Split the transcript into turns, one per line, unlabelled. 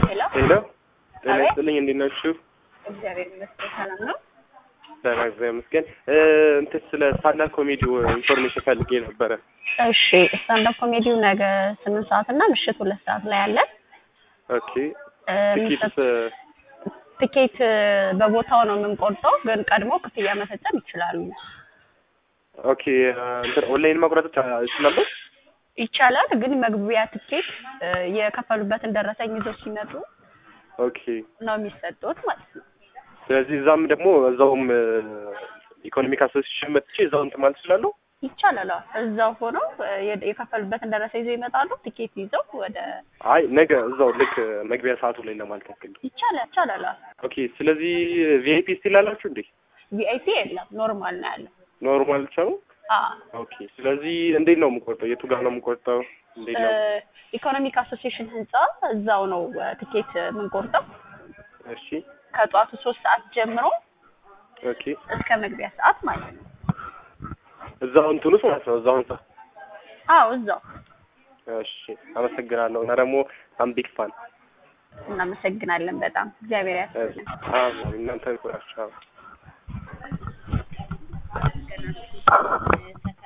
ሄሎ
ሄሎ ጤና
አቤት።
ይስጥልኝ እንዴት ናችሁ?
እግዚአብሔር ይመስገን ሰላም ነው።
ደህና እግዚአብሔር ይመስገን። እ እንትን ስለ ስታንዳፕ ኮሜዲው ኢንፎርሜሽን ፈልጌ ነበረ።
እሺ ስታንዳፕ ኮሜዲው ነገ ስምንት ሰዓት እና ምሽት ሁለት ሰዓት ላይ አለን።
ኦኬ
እ
ትኬትስ
የሚሰጥ- ትኬት እ በቦታው ነው የምንቆርጠው፣ ግን ቀድሞ ክፍያ መፈጸም ይችላሉ።
ኦኬ እንትን ኦንላይን መቁረጥ ይችላሉ?
ይቻላል፣ ግን መግቢያ ትኬት እ የከፈሉበትን ደረሰኝ ይዘው ሲመጡ
ኦኬ
ነው የሚሰጡት ማለት ነው።
ስለዚህ እዛም ደግሞ እዛውም ኢኮኖሚክ አሶሲሽን መጥቼ እዛው እንትን ማለት እችላለሁ?
ይቻላል። አዎ። እዛው ሆነው እ የ- የከፈሉበትን ደረሰኝ ይዘው ይመጣሉ። ትኬት ይዘው ወደ
አይ ነገ እዛው ልክ መግቢያ ሰዓቱ ላይ ለማለት ያክል ነው።
ይቻላል ይቻላል። አዎ።
ኦኬ ስለዚህ ቪአይፒ ስቲል አላችሁ እንዴ?
ቪአይፒ የለም፣ ኖርማል ነው ያለው።
ኖርማል ብቻ ነው?
አዎ
ኦኬ ስለዚህ እንዴት ነው የምቆርጠው? የቱ ጋር ነው የምቆርጠው? እንዴት ነው?
ኢኮኖሚክ አሶሲዬሽን ህንጻ እዛው ነው እ ትኬት የምንቆርጠው
እሺ
ከጠዋቱ ሶስት ሰዓት ጀምሮ
ኦኬ
እስከ መግቢያ ሰዓት ማለት ነው።
እዛው እንትን ውስጥ ማለት ነው እዛው ህንጻ
አዎ እዛው።
እሺ አመሰግናለሁ። እና ደግሞ አም ቢግ ፋን
እናመሰግናለን በጣም እግዚአብሔር ያስብልን።
እናንተ ይቆራችሁ።
ገና